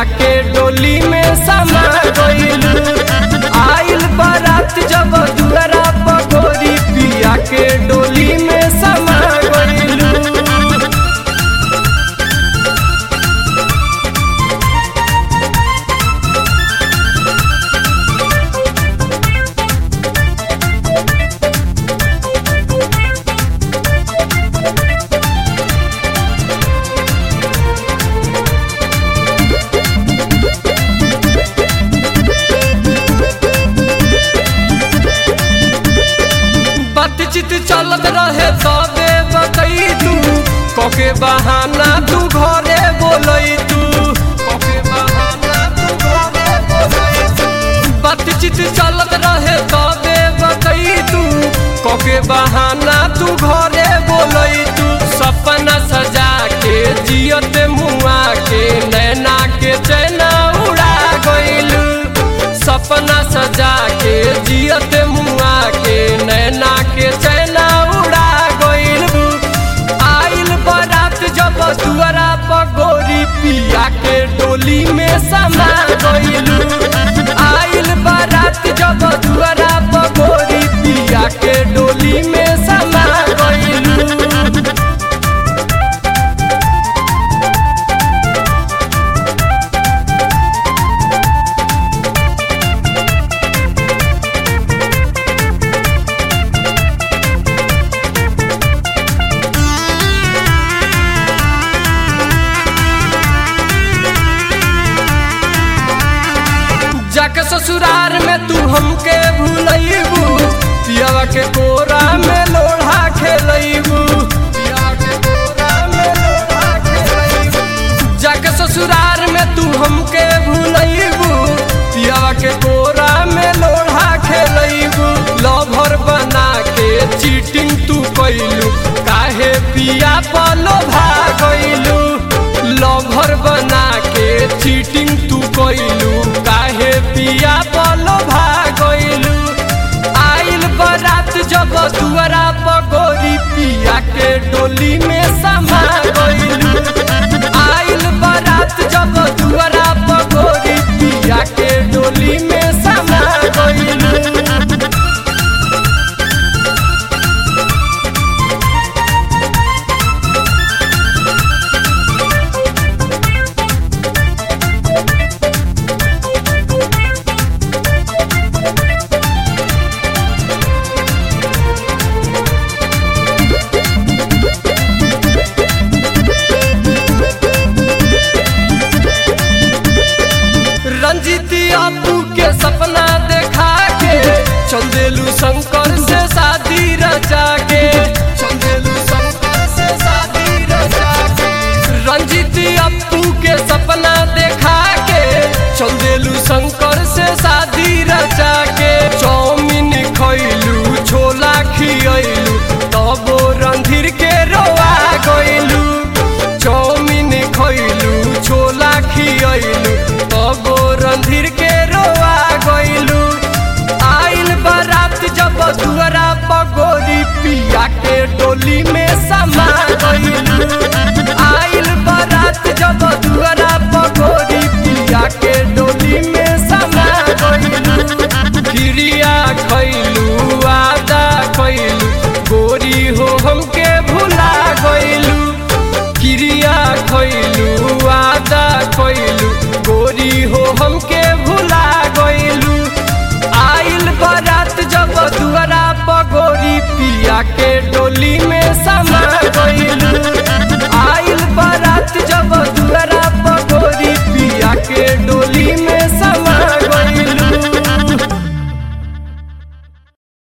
के डोली में समा गइलू आइल बारात जब दुआरा पगोरी पिया के डोली में समा गइलू बातचीत चलत रहे तबे बतई तू कके बहाना तू घरे बोलई तू कके बहाना तू घरे बोलई तू बातचीत चलत रहे तबे बतई तू कके बहाना तू घरे बोलई तू सपना सजा के जियत मुआ के नैना के चैना उड़ा गइलू सपना सजा के जियत मुआ के नैना के चैना उड़ा गइल आइल बारात जब दुआरा पगोरी पिया के डोली में समा गइलू आइल बारात जब दुआरा पगोरी पिया के डोली में समा गइलू जाके ससुरार में तू हमके भूलैबू पियावा के कोरा में लोढ़ा खेलैबू पियावा के कोरा में लोढ़ा खेलैबू जाके ससुरार में तू हमके भूलैबू पियावा के कोरा में लोढ़ा खेलैबू लभर बना के चीटिंग तू कैलू काहे पिया पलो भागैलू लभर बना के चीटिंग तू कैलू काहे पिया पलो भागैलू आइल बारात जब दुआरा पगोरी पिया के डोली में समा गइलू आइल बारात जब दुआरा पगोरी पिया के डोली में समा गइलू रंजीती आपू के सपना देखा के चंदेलू शंकर से शादी रचा के चंदेलू शंकर से शादी रचा के रंजीती अपू के सपना देखा के चंदेलू शंकर से शादी रचा के चौमिन खैलू छोला खियलू तबो रणधीर के रोआ गइलू चौमिन खैलू छोला खियलू तबो रणधीर के रोआ गइलू आइल बारात जब दुआरा पगोरी पिया के डोली में समा गइलू आइल बारात जब दुआरा पगोरी पिया के डोली में समा गइलू क्रिया खैलू आदा खैलू गोरी हो हमके भुला गइलू क्रिया खैलू आदा खैलू गोरी हो हमके भुला गइलू आइल बारात जब दुआरा पगोरी पिया के डोली में समा